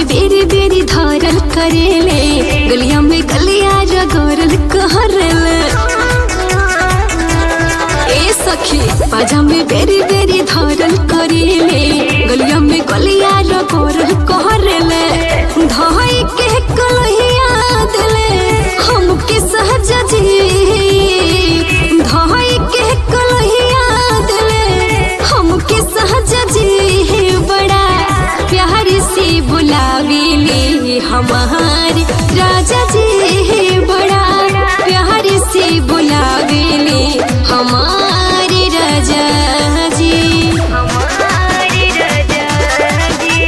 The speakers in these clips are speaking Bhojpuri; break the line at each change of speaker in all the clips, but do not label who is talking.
में बेरी बेरी धरल करेले गलिया में गलिया रगोरल कहरले ए सखी पाजा में बेरी बेरी धरल करेले गलिया में गलिया रगोरल कहरले धाई के कलहिया दिले हमके सहज जी धाई के कलहिया दिले हमके सहज जी बड़ा प्यार से बुलावेले हमार राजा जी बड़ा प्यार से बुलावेले हमार राजा जी
हमारे राजा जी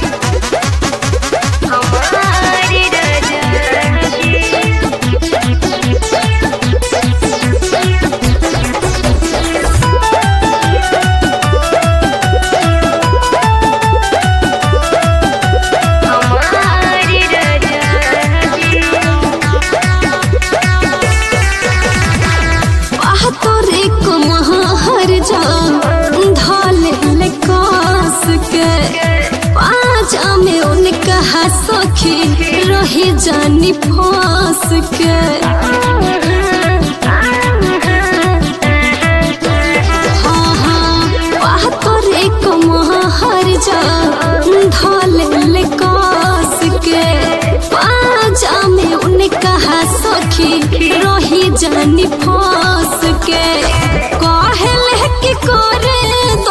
हमारे राजा जी हमारे राजा जी
तोरे को महार जा ढाल ले कास के पाजा में उनका सखी रही जानी फांस के हाँ हाँ वाह तोरे को महार जा ढाल ले कास के पाजा में उनका सखी रही जानी फांस के कहले कि करे